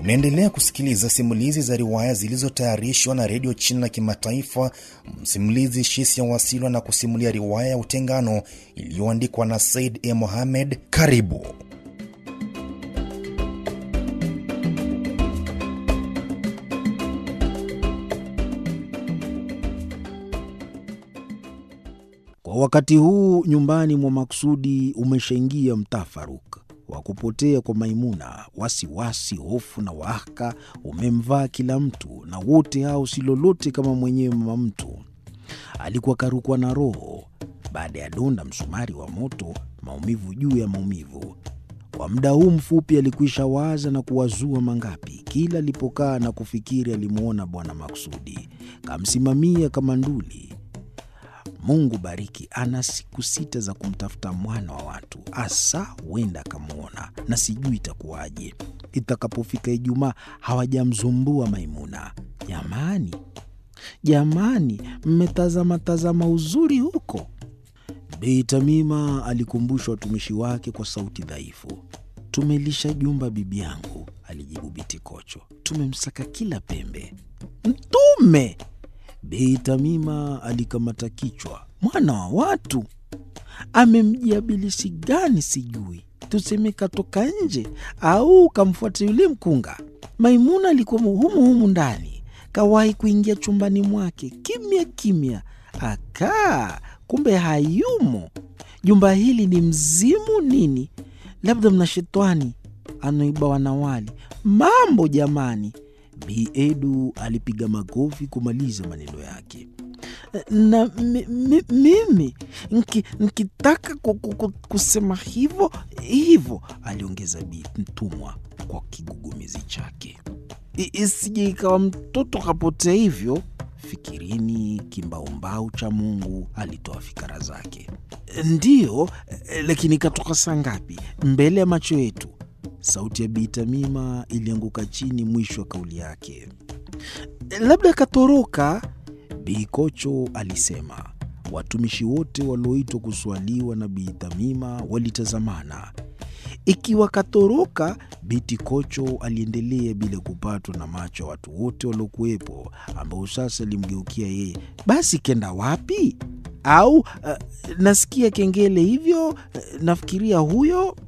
Unaendelea kusikiliza simulizi za riwaya zilizotayarishwa na redio China Kimataifa. Msimulizi Shisia Wasilwa na kusimulia riwaya ya Utengano iliyoandikwa na Said E. Mohamed. Karibu. Kwa wakati huu nyumbani mwa Maksudi umeshaingia mtafaruk wa kupotea kwa Maimuna. Wasiwasi, hofu na wahaka umemvaa kila mtu, na wote hao si lolote kama mwenyewe mama mtu. Alikuwa karukwa na roho baada ya donda msumari wa moto, maumivu juu ya maumivu. Kwa muda huu mfupi alikwisha waza na kuwazua mangapi. Kila alipokaa na kufikiri, alimwona Bwana Maksudi kamsimamia kama nduli. Mungu bariki, ana siku sita za kumtafuta mwana wa watu, asa huenda akamwona, na sijui itakuwaje itakapofika Ijumaa hawajamzumbua Maimuna. Jamani, jamani, mmetazama tazama uzuri huko. Bei Tamima alikumbusha watumishi wake kwa sauti dhaifu. Tumelisha jumba bibi yangu, alijibu Biti Kocho. Tumemsaka kila pembe. Mtume Bei Tamima alikamata kichwa. Mwana wa watu amemjia bilisi gani? Sijui tuseme katoka nje au kamfuata yule mkunga. Maimuna alikuwa humu humu ndani, kawahi kuingia chumbani mwake kimya kimya, akaa kumbe hayumo. Jumba hili ni mzimu nini? Labda mna shetani anaiba wanawali. Mambo jamani! Bi Edu alipiga makofi kumaliza maneno yake. Na mi, mi, mimi nki, nkitaka kusema hivyo hivyo, aliongeza Bi Mtumwa kwa kigugumizi chake, isije ikawa mtoto kapotea hivyo. Fikirini kimbaumbau cha Mungu alitoa fikara zake. Ndiyo, lakini katoka saa ngapi? Mbele ya macho yetu. Sauti ya Bi Tamima ilianguka chini mwisho wa kauli yake. Labda katoroka, Bi Kocho alisema. Watumishi wote walioitwa kuswaliwa na Bi Tamima walitazamana. Ikiwa katoroka, Biti Kocho aliendelea bila kupatwa na macho ya watu wote waliokuwepo, ambao sasa alimgeukia yeye. Basi kenda wapi? Au uh, nasikia kengele hivyo, uh, nafikiria huyo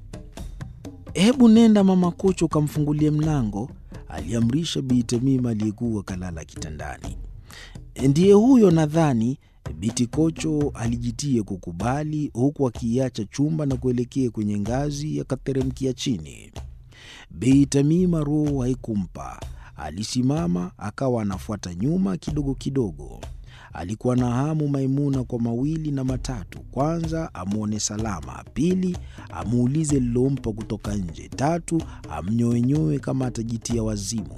Hebu nenda mama Kocho ukamfungulie mlango, aliamrisha Bi Tamima aliyekuwa kalala kitandani. Ndiye huyo nadhani. Biti Kocho alijitia kukubali, huku akiacha chumba na kuelekea kwenye ngazi akateremkia chini. Bi Tamima roho haikumpa, alisimama akawa anafuata nyuma kidogo kidogo. Alikuwa na hamu Maimuna kwa mawili na matatu: kwanza, amwone salama; pili, amuulize lilompa kutoka nje; tatu, amnyoenyoe kama atajitia wazimu.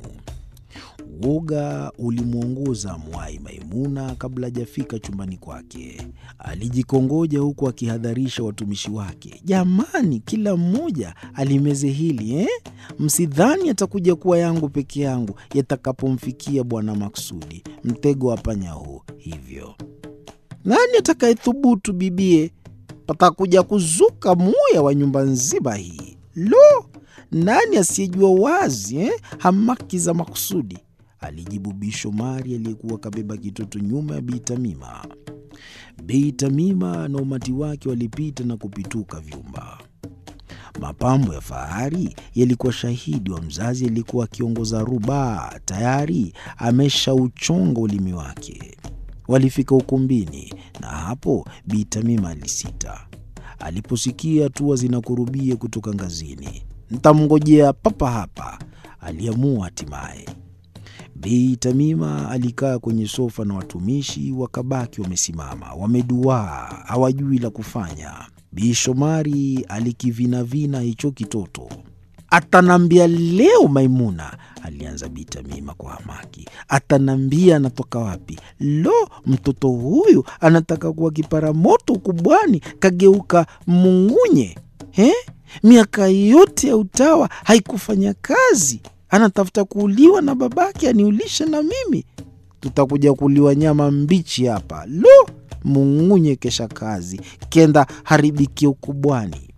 Woga ulimwongoza mwai Maimuna kabla hajafika chumbani kwake. Alijikongoja huku akihadharisha watumishi wake, jamani, kila mmoja alimeze hili eh? Msidhani atakuja kuwa yangu peke yangu yatakapomfikia Bwana Maksudi, mtego wa panya huu. Hivyo nani atakayethubutu bibie? Patakuja kuzuka muya wa nyumba nzima hii. Lo, nani asiyejua wazi eh? hamaki za Maksudi alijibu Bi Shomari aliyekuwa kabeba kitoto nyuma ya Bi Tamima. Bi Tamima na umati wake walipita na kupituka vyumba. Mapambo ya fahari yalikuwa shahidi wa mzazi aliyekuwa akiongoza rubaa, tayari ameshauchonga ulimi wake. Walifika ukumbini, na hapo Bi Tamima alisita aliposikia hatua zinakurubia kutoka ngazini. Ntamngojea papa hapa, aliamua hatimaye. Bi Tamima alikaa kwenye sofa na watumishi wakabaki wamesimama wameduaa, hawajui la kufanya. Bi Shomari alikivinavina hicho kitoto. Atanambia leo Maimuna, alianza Bi Tamima kwa hamaki. Atanambia anatoka wapi? Lo, mtoto huyu anataka kuwa kipara moto ukubwani, kageuka mungunye eh? Miaka yote ya utawa haikufanya kazi anatafuta kuuliwa na babake aniulishe na mimi, tutakuja kuliwa nyama mbichi hapa. Lo, mungunye kesha kazi kenda haribikia ukubwani.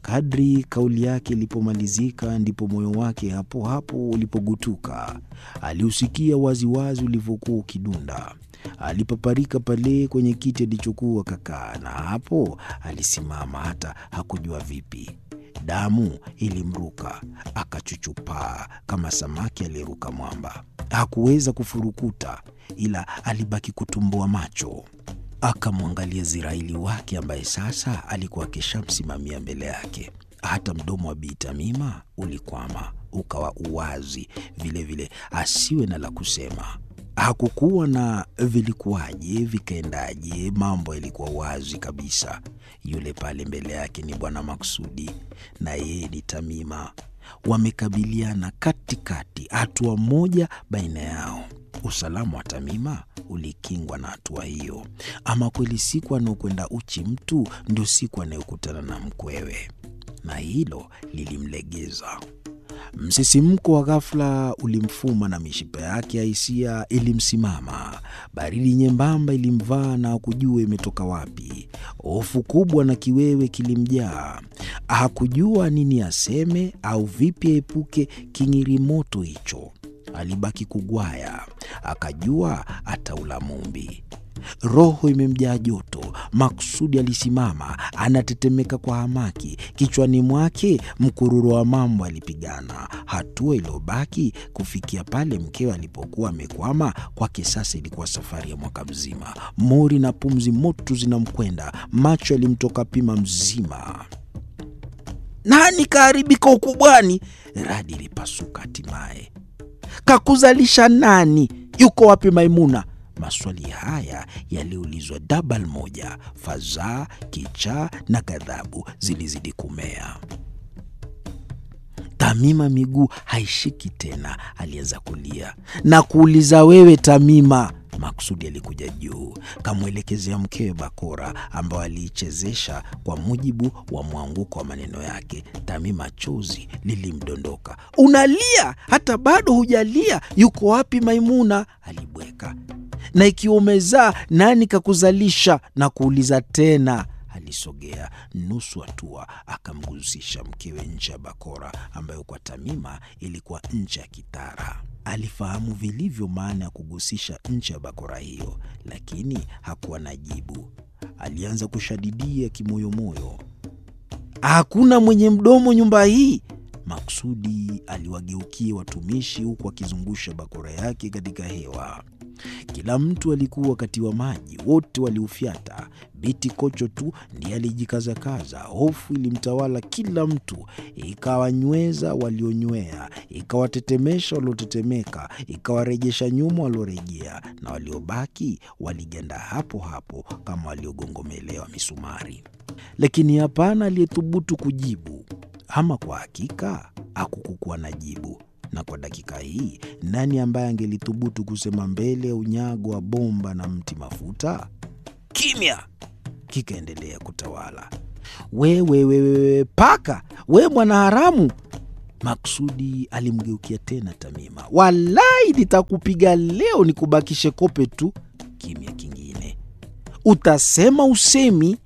Kadri kauli yake ilipomalizika, ndipo moyo wake hapo hapo ulipogutuka. Aliusikia waziwazi ulivyokuwa ukidunda. Alipaparika pale kwenye kiti alichokuwa kakaa, na hapo alisimama, hata hakujua vipi. Damu ilimruka, akachuchupaa kama samaki aliyeruka mwamba. Hakuweza kufurukuta, ila alibaki kutumbua macho. Akamwangalia Ziraili wake ambaye sasa alikuwa akishamsimamia mbele yake. Hata mdomo wa Bi Tamima ulikwama, ukawa uwazi vilevile, asiwe na la kusema. Hakukuwa na vilikuwaje vikaendaje, mambo yalikuwa wazi kabisa. Yule pale mbele yake ni Bwana Maksudi na yeye ni Tamima, wamekabiliana katikati, hatua moja baina yao. Usalama wa Tamima ulikingwa na hatua hiyo. Ama kweli, siku anaokwenda uchi mtu ndio siku anayokutana na mkwewe, na hilo lilimlegeza. Msisimko wa ghafla ulimfuma na mishipa yake ya hisia ilimsimama. Baridi nyembamba ilimvaa na hakujua imetoka wapi. Hofu kubwa na kiwewe kilimjaa. Hakujua nini aseme au vipi aepuke king'irimoto hicho. Alibaki kugwaya, akajua ataula mumbi. Roho imemjaa joto. Maksudi alisimama, anatetemeka kwa hamaki. Kichwani mwake mkururo wa mambo alipigana. Hatua iliyobaki kufikia pale mkewe alipokuwa amekwama, kwake sasa ilikuwa safari ya mwaka mzima. Mori na pumzi moto zinamkwenda, macho yalimtoka pima mzima. Nani kaharibika ukubwani? Radi ilipasuka hatimaye. Kakuzalisha nani? Yuko wapi Maimuna? Maswali haya yaliulizwa dabal moja. Fadhaa, kichaa na ghadhabu zilizidi kumea. Tamima miguu haishiki tena, alianza kulia na kuuliza, wewe Tamima? Maksudi alikuja juu, kamwelekezea mkewe bakora ambayo aliichezesha kwa mujibu wa mwanguko wa maneno yake. Tamima chozi lilimdondoka. Unalia hata bado hujalia? Yuko wapi Maimuna? Alibweka. Na ikiwa umezaa, nani kakuzalisha? Na kuuliza tena. Alisogea nusu hatua akamgusisha mkewe ncha ya bakora ambayo kwa Tamima ilikuwa ncha ya kitara. Alifahamu vilivyo maana ya kugusisha ncha ya bakora hiyo, lakini hakuwa na jibu. Alianza kushadidia kimoyomoyo, hakuna mwenye mdomo nyumba hii. Maksudi aliwageukia watumishi huku akizungusha bakora yake katika hewa. Kila mtu alikuwa wakati wa maji, wote waliufyata. Biti Kocho tu ndiye alijikazakaza. Hofu ilimtawala kila mtu, ikawanyweza walionywea, ikawatetemesha waliotetemeka, ikawarejesha nyuma waliorejea, na waliobaki waliganda hapo hapo kama waliogongomelewa misumari. Lakini hapana aliyethubutu kujibu. Ama kwa hakika hakukukuwa na jibu na kwa dakika hii nani ambaye angelithubutu kusema mbele ya unyago wa bomba na mti mafuta? Kimya kikaendelea kutawala. Wewe wewe paka, we mwana haramu! Maksudi alimgeukia tena Tamima. Walai, nitakupiga leo nikubakishe kope tu. Kimya kingine. Utasema usemi,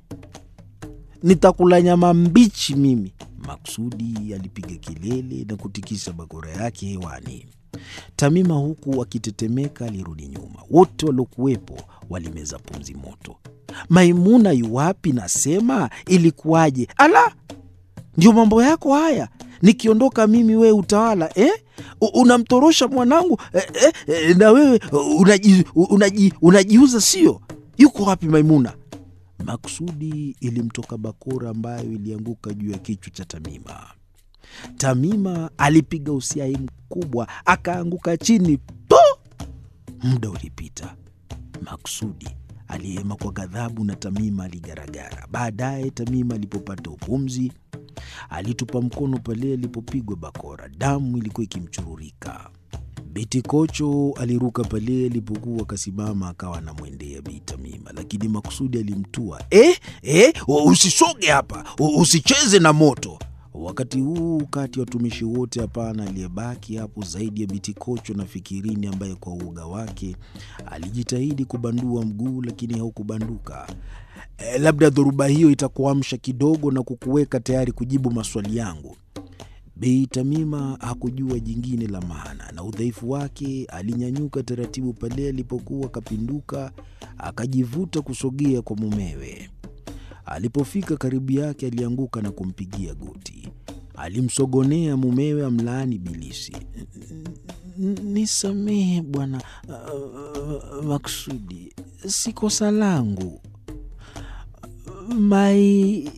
nitakula nyama mbichi mimi. Maksudi alipiga kelele na kutikisa bakora yake hewani. Tamima huku akitetemeka alirudi nyuma. Wote waliokuwepo walimeza pumzi moto. Maimuna yuwapi? Nasema ilikuwaje? Ala, ndio mambo yako haya. Nikiondoka mimi wewe utawala eh? Unamtorosha mwanangu eh, eh, eh, na wewe unaji, unaji, unajiuza sio? Yuko wapi Maimuna? Maksudi ilimtoka bakora ambayo ilianguka juu ya kichwa cha Tamima. Tamima alipiga usiai mkubwa akaanguka chini po. Muda ulipita. Maksudi alihema kwa ghadhabu na Tamima aligaragara. Baadaye Tamima alipopata upumzi, alitupa mkono pale alipopigwa bakora. Damu ilikuwa ikimchururika. Biti Kocho aliruka pale alipokuwa akasimama, akawa anamwendea Bi Tamima, lakini Maksudi alimtua. Eh, eh, usisoge hapa, usicheze na moto. Wakati huu kati ya watumishi wote, hapana aliyebaki hapo zaidi ya Biti Kocho na Fikirini, ambaye kwa uoga wake alijitahidi kubandua mguu lakini haukubanduka. E, labda dhoruba hiyo itakuamsha kidogo na kukuweka tayari kujibu maswali yangu. Bi Tamima hakujua jingine la maana, na udhaifu wake alinyanyuka taratibu pale alipokuwa akapinduka, akajivuta kusogea kwa mumewe. Alipofika karibu yake, alianguka na kumpigia goti. Alimsogonea mumewe amlaani bilisi. Nisamehe bwana uh, Maksudi, si kosa langu mai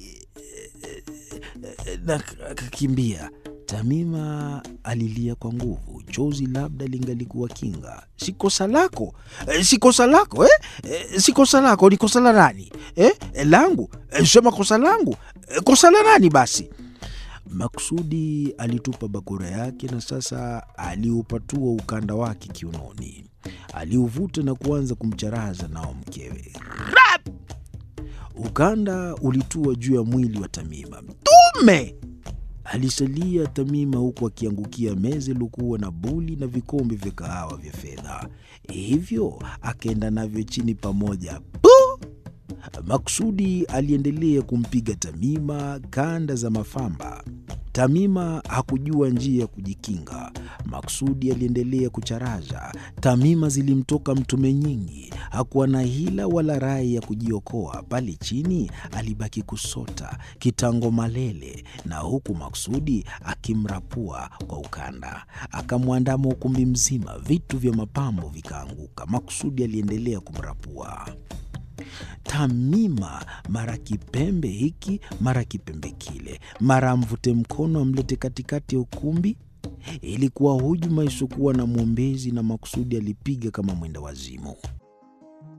na akakimbia. Tamima alilia kwa nguvu, chozi labda lingalikuwa kinga. Si kosa lako, si kosa lako eh? Si kosa lako, ni kosa la nani eh? Langu? Sema kosa langu, kosa la nani basi? Maksudi alitupa bakora yake na sasa aliupatua ukanda wake kiunoni, aliuvuta na kuanza kumcharaza nao mkewe. Rap! Ukanda ulitua juu ya mwili wa Tamima. Mtume! Alisalia Tamima huku akiangukia meza iliokuwa na buli na vikombe vya kahawa vya fedha, hivyo akaenda navyo chini pamoja. Pu! Maksudi aliendelea kumpiga Tamima kanda za mafamba. Tamima hakujua njia ya kujikinga. Maksudi aliendelea kucharaza. Tamima zilimtoka mtume nyingi, hakuwa na hila wala rai ya kujiokoa. Pale chini alibaki kusota kitango malele, na huku Maksudi akimrapua kwa ukanda, akamwandama ukumbi mzima. Vitu vya mapambo vikaanguka. Maksudi aliendelea kumrapua Tamima mara kipembe hiki mara kipembe kile, mara amvute mkono amlete katikati ya ukumbi. Ilikuwa hujuma isiokuwa na mwombezi, na Maksudi alipiga kama mwenda wazimu.